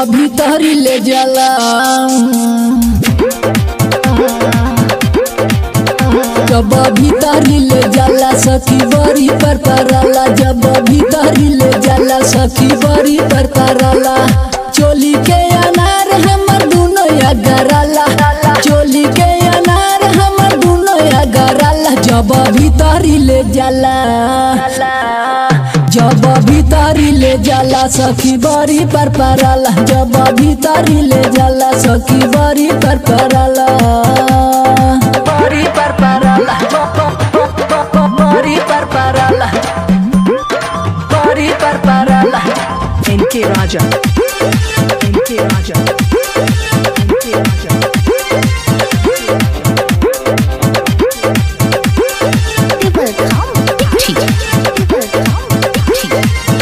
भीतरी ले जाला जब भीतरी ले जाला सखी बड़ी पर परला जब भीतरी ले जाला सखी बड़ी पर परला चोली के अनार हमर दुनो या गराला चोली के अनार हमर दुनो या गराला जब भीतरी ले जाला जब भीतरी ले जाला सखी बड़ी पर परला जब भीतरी ले जाला सखी बड़ी पर परला बड़ी पर परला बड़ी पर परला बड़ी पर परला NK Raja. NK Raja. NK Raja. People come Dixie. People come Dixie.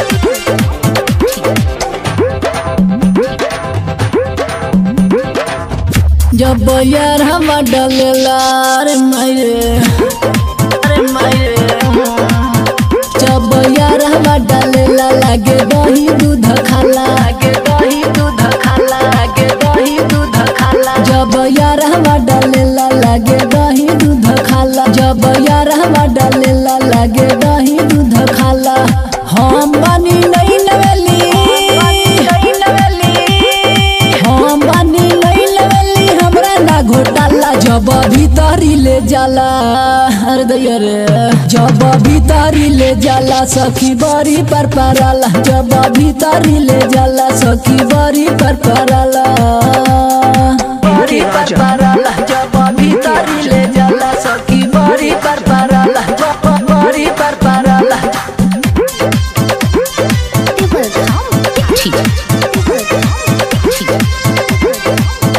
जब यार हम डलेला रे मायरे अरे मायरे जब यार हम डलेला लागे दही दूध खाला लागे दही दूध खाला लागे दही दूध खाला जब यार हम डलेला लागे दही दूध खाला जब यार हम डलेला लागे दही दूध खाला हम बनी नहीं नवेली नहीं नवेली हम बानी नहीं लेवली हमरा ना घोटाला जब भीतरी ले जाला अरे दैया रे जब भीतरी ले जाला सखी बड़ी पर परला जब भीतरी ले जाला सखी बड़ी पर परला बड़ी पर परला जब भीतरी ले जाला सखी बड़ी पर परला जब बड़ी पर परला People come Dixie. People come Dixie.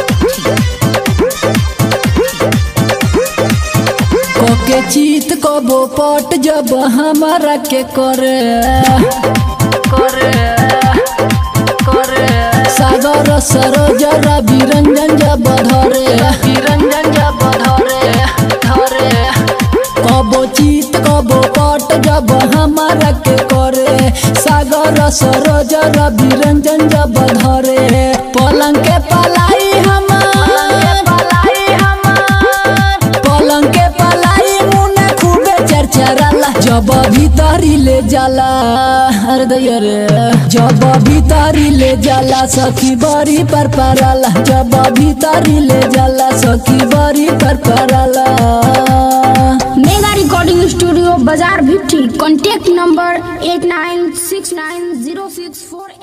कोके चीत कबो पट जब हमारा के करे करे करे सागर सरोज रवि रंजन जब धरे रंजन जब धरे धरे कबो चीत कबो पट जब हमारा के करे सागर सरोज रवि रंजन जब धरे पलंग के पलाई हमार पलाई हमार पलंग के पलाई मुने खूबे चरचराला जब भीतरी ले जाला अरे दैया रे जब भीतरी ले जाला सखी बड़ी पर परला जब भीतरी ले जाला सखी बड़ी पर परला मेगा रिकॉर्डिंग स्टूडियो बाजार Bhitti contact number eight nine six nine zero six फोर